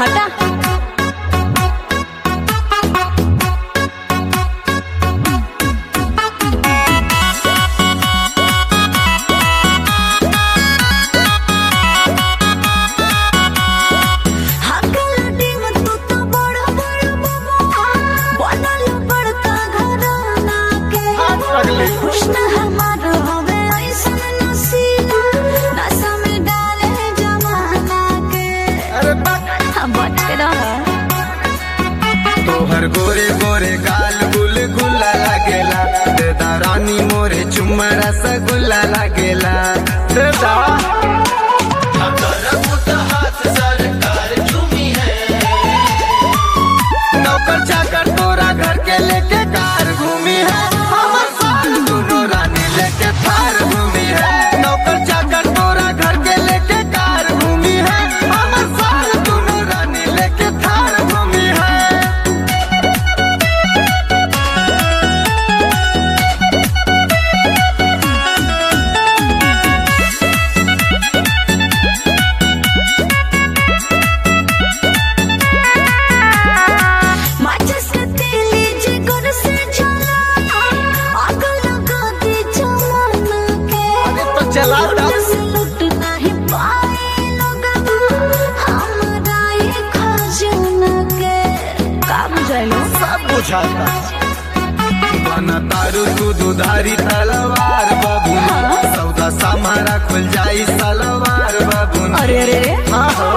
हटा कृष्ण हमार हवे ऐसन नसीला नशा में डाले जमाना के अरे बाप हम बच के रह तोहर गोरे गोरे गाल गुल गुल्ला लागेला देदा रानी मोरे चुम्मा रसगुल्ला लागेला देदा नौकर चाकर तोरा घर के लेके कार घूमी है हमर साल दोनों रानी लेके थार घूमी है नौकर चाकर तोरा घर के लेके कार घूमी है हमर साल दोनों रानी लेके थार घूमी है माचिस के तीली जिगर से जला आग लगा दी जमाना के अरे तो चला लुट से लुट नहीं पाए लोगवा हमारा ये खजाना के का बुझाइलो सब बुझाता बना तारू तू दुधारी तलवार बाबू सौदा समारा खुल जाई सलवार बाबू अरे अरे अरे हाँ हो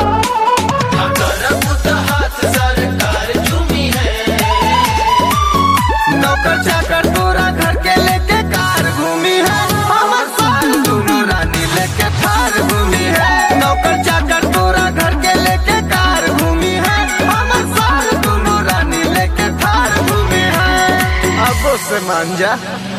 नौकर चाकर तोरा घर के लेके कार घूमी है हमर साल दोनों रानी लेके थार घूमी है नौकर चाकर तोरा घर के लेके कार घूमी है हमर साल दोनों रानी लेके थार घूमी है अब से मान जा